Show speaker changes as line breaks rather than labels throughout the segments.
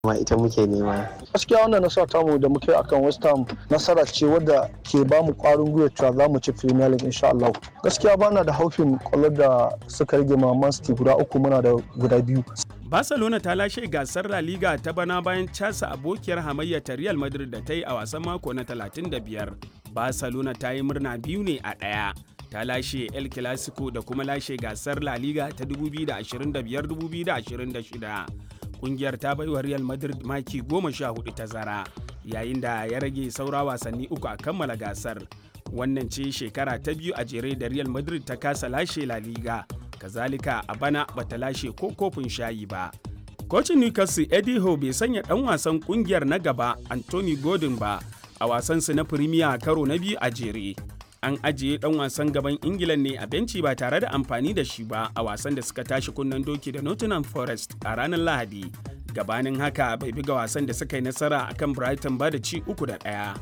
ma ita muke nema.
gaskiya wannan nasara tamu da muke akan west ham nasara ce wadda ke ba mu kwarin gwiwa cewa za mu ci premier league insha Allah gaskiya bana da haufin kwallo da suka rage ma man city guda uku muna da guda biyu
Barcelona ta lashe gasar La Liga ta bana bayan casa abokiyar hamayya ta Real Madrid da ta yi a wasan mako na 35. Barcelona ta yi murna biyu ne a ɗaya. Ta lashe El Clasico da kuma lashe gasar La Liga ta 2025-2026. Kungiyar ta baiwa Real Madrid maki goma sha hudu tazara, yayin da ya rage saura wasanni uku a kammala gasar. Wannan ce shekara ta biyu a jere da Real Madrid ta kasa lashe La Liga. kazalika a bana bata lashe ko kofin shayi ba. Kocin Newcastle Eddie Howe bai sanya ɗan wasan ƙungiyar na gaba Anthony Gordon ba a wasansu na Premier karo na biyu a jere. An ajiye ɗan wasan gaban Ingila ne a benci ba tare da amfani da shi ba a wasan da suka tashi kunnen doki da Nottingham Forest a ranar Lahadi. Gabanin haka bai buga wasan da suka yi nasara akan Brighton ba da ci uku da ɗaya.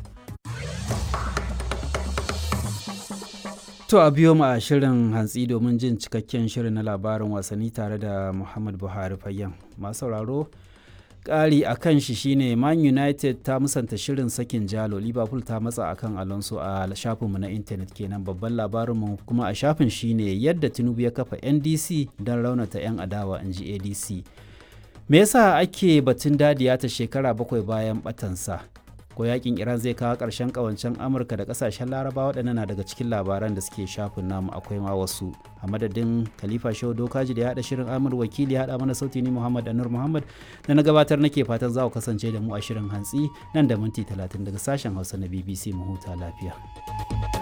To a biyo mu a shirin hantsi domin jin cikakken shirin na labarin wasanni tare da Muhammad Buhari Fayyan. Masu sauraro ƙari a kan shi shine Man United ta musanta shirin sakin jalo Liverpool ta matsa akan Alonso a shafinmu na intanet kenan babban labarinmu kuma a shafin shine yadda Tinubu ya kafa NDC don raunata 'yan adawa in ji ADC. Me yasa ake batun dadiya ta shekara bakwai bayan batansa? ko yakin iran zai kawo ƙarshen ƙawancen amurka da ƙasashen laraba waɗannan na daga cikin labaran da suke shafin namu akwai ma wasu a madadin khalifa shehu dokaji da ya haɗa shirin amur wakili ya haɗa mana sauti ni muhammad anur muhammad da na gabatar nake fatan za ku kasance da mu a shirin hantsi nan da minti talatin daga sashen hausa na bbc mu huta lafiya